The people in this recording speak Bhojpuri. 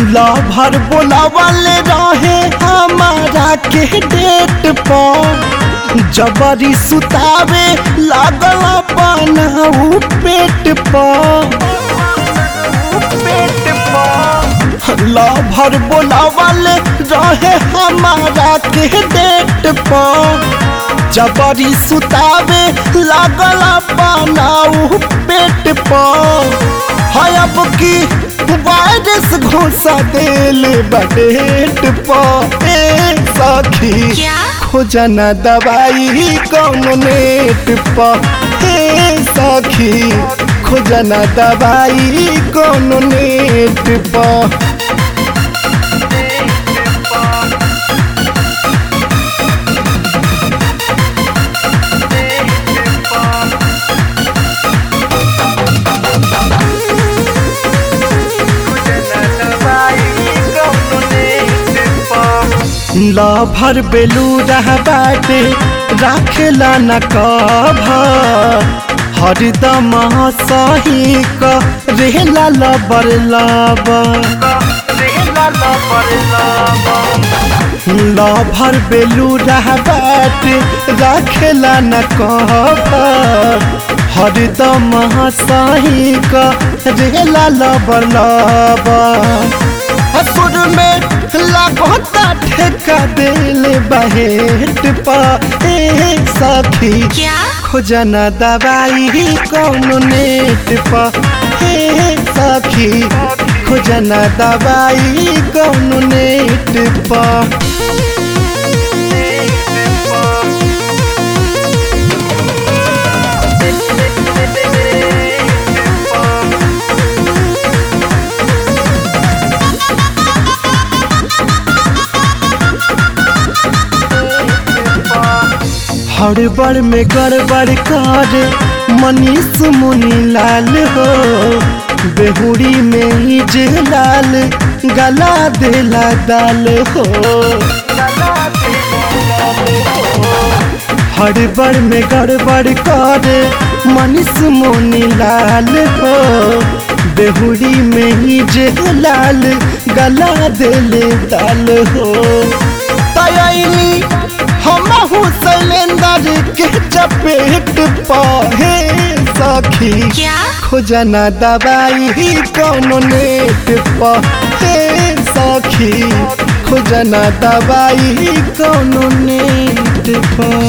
लभर बोलावले रहे हमारा के डेट पर जबरी सुतावे लागल बनाऊ पेट पर पेट पर लभर बोलावले रहे हमारा के डेट पर जबरी सुतावे लागल बनाऊ पेट पर है अब की वायरस घोसा देल बडेट पर ए सखी क्या खोजना दवाई कौन नेट पर हे सखी खोजना दवाई कौन नेट पर लभर बेलूरा बाटे राखेला न कभ हरदम सही क रेला लबर लब लभर बेलूरा बाटे राखेला न कभ हरदम सही क रेला लबर लब असुर में लागता ठेका दिल बहेट पर ए सखी क्या खोजना दवाई कौन नेट पर हे सखी खोजना दवाई कौन नेट पर हड़बड़ में गड़बड़ कर मनीष मुनि लाल हो बेहुड़ी में ही जे लाल गला देला दाल हो हड़बड़ में गड़बड़ कर मनीष मुनि लाल हो बेहुड़ी में ही जे लाल गला देले दाल हो तयनी हमहू शैलेंद्र के चपेट पहे सखी क्या खोजना दवाई कौन नेट पहे सखी खोजना दवाई कौन नेट पर